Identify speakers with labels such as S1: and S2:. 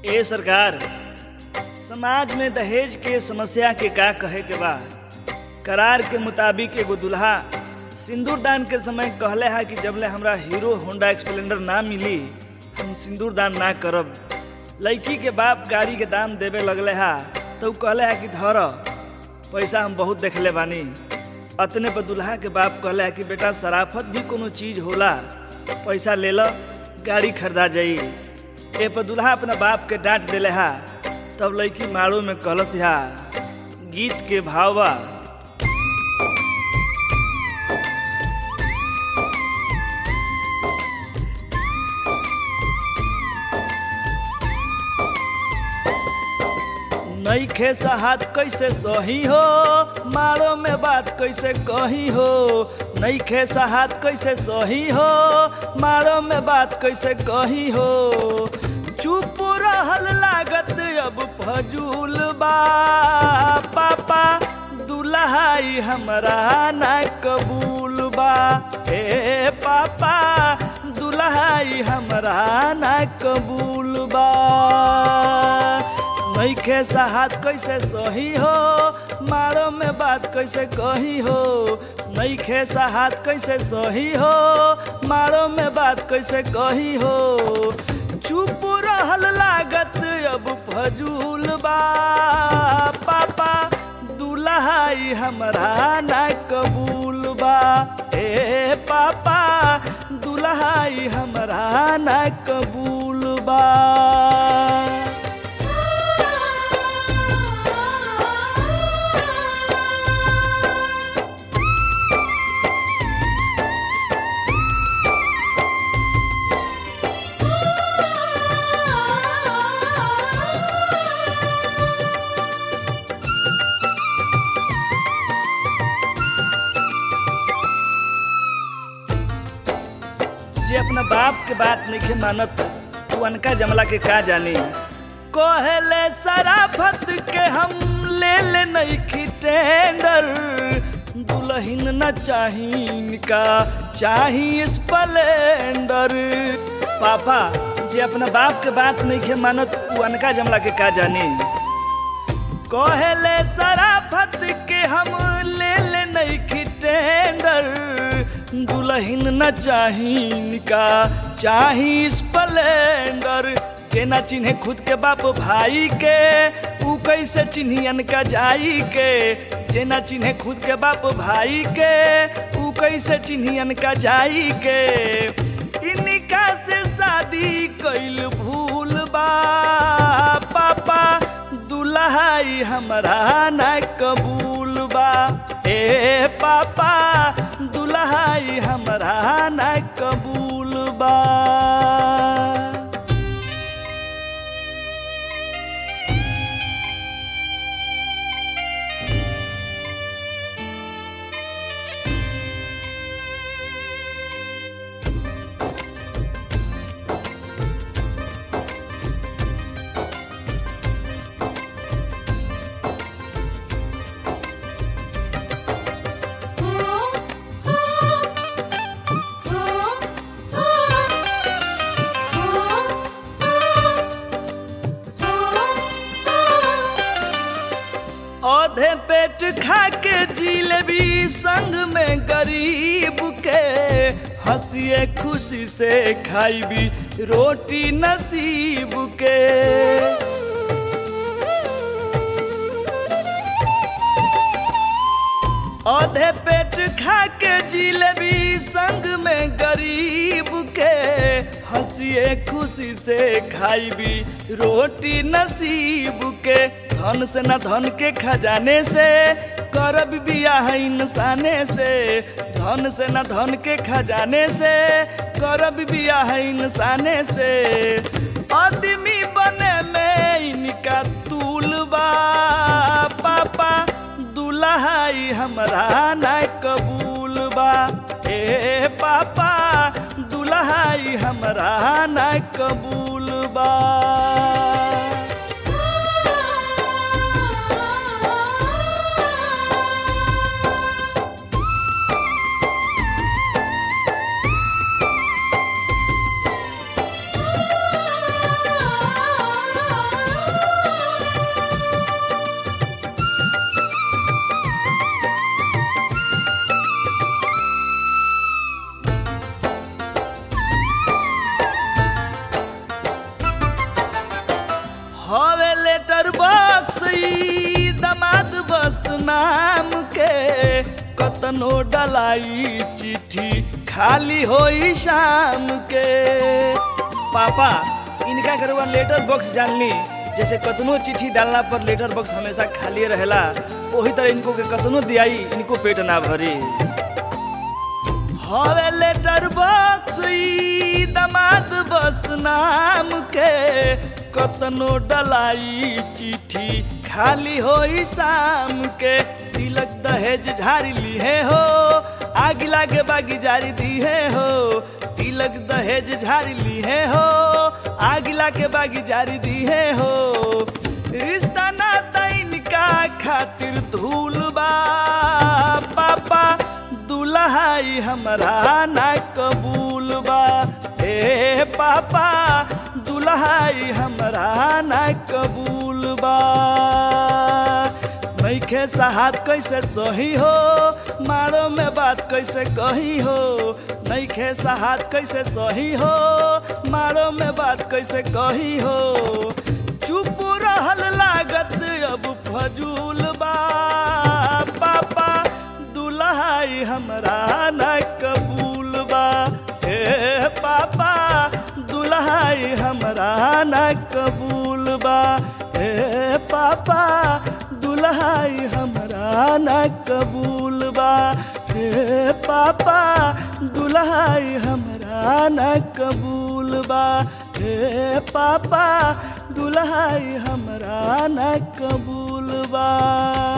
S1: ए सरकार समाज में दहेज के समस्या के का कहे के बा करार के मुताबिक एगो दुल्हा सिंदूर दान के समय कहले हा कि जबले हमरा हीरो होंडा एक्सप्लेंडर ना मिली हम सिंदूर दान ना करब लड़की के बाप गाड़ी के दाम देवे लगले हा तो उ कहले हा कि धर पैसा हम बहुत देखले बानी अतने पर दुल्हा के बाप कहले हा कि बेटा शराफत भी कोनो चीज होला पैसा ले लो गाड़ी खरीदा जाई ए पर दुल्हा अपना बाप के डांट देले हा तब लड़की मारो में कहलस हा गीत के भाव बा नईखे सहात कैसे सही हो मारो में बात कैसे कही हो नईखे सहात कैसे सही हो मारो में बात कैसे कही हो चुप रहल लागत अब फजूल बा पापा दुल्हाई हमरा ना कबूल बा ए पापा दुल्हाई हमरा ना कबूल बा नईखे साहत कैसे सही हो मारो में बात कैसे कही हो नईखे साहत कैसे सही हो मारो में बात कैसे कही हो चुप रहल लागत अब फजूल बा पापा दुल्हाई हमरा ना कबूल बा ए पापा दुल्हाई हमरा ना कबूल बा जे अपना बाप के बात नहीं मानत तू अनका जमला के का जानी कहले सराफत के हम ले ले नहीं टेंडर दुल्हन न चाही का चाही स्प्लेंडर पापा जे अपना बाप के बात नहीं मानत तू अनका जमला के का जानी कहले सराफत के हम ले ले नहीं टेंडर दुल्हन न चाही का चाही स्प्लेंडर के ना चिन्हे खुद के बाप भाई के ऊ कैसे चिन्हियन का जाई के जे ना चिन्हे खुद के बाप भाई के ऊ कैसे चिन्हियन का जाई के इनका से शादी कैल भूल बा पापा दुल्हाई हमरा ना कबूल बा ए पापा दुल्हाई हमरा ना कबूल बा औधे पेट खा के जिलेबी संग में गरीब के हंसिए खुशी से खाईबी रोटी नसीब के औधे पेट खा के जिलेबी संग में गरीब के हंसिए खुशी से खाईबी रोटी नसीब के धन से न धन के खजाने से करब बियाह इंसाने से धन से न धन के खजाने से करब बियाह इंसाने से आदमी बने में इनका तूल बा पापा दुल्हाई हमरा ना कबूल बा ए पापा दुल्हाई हमरा ना कबूल बा नाम के कतनो डलाई चिट्ठी खाली होई शाम के पापा इनका घरवा लेटर बॉक्स जानली जैसे कतनो चिट्ठी डालना पर लेटर बॉक्स हमेशा खाली रहेला वही तरह इनको के कतनो दियाई इनको पेट ना भरी हवे लेटर बॉक्स ई दमाद बस नाम के कतनो डलाई चिट्ठी खाली होई शाम के तिलक दहेज झारी ली हो आग लागे बागी जारी दी है हो तिलक दहेज झारी ली हो आग लागे बागी जारी दी है हो रिश्ता नाता इनका खातिर धूल बा पापा दुल्हाई हमरा ना कबूल बा ए पापा दुल्हाई हमरा ना कबूल बा नैखे साहत कैसे सही हो मारो में बात कैसे कही हो नैखे साहत कैसे सही हो मारो में बात कैसे कही हो चुप रहल लागत अब फजूल बा पापा दुल्हाई हमरा ना कबूल बा हे पापा दुल्हाई हमरा ना कबूल बा हे पापा दुल्हाई हमरा ना कबूल बा हे पापा दुल्हाई हमरा ना कबूल बा हे पापा दुल्हाई हमरा ना कबूल बा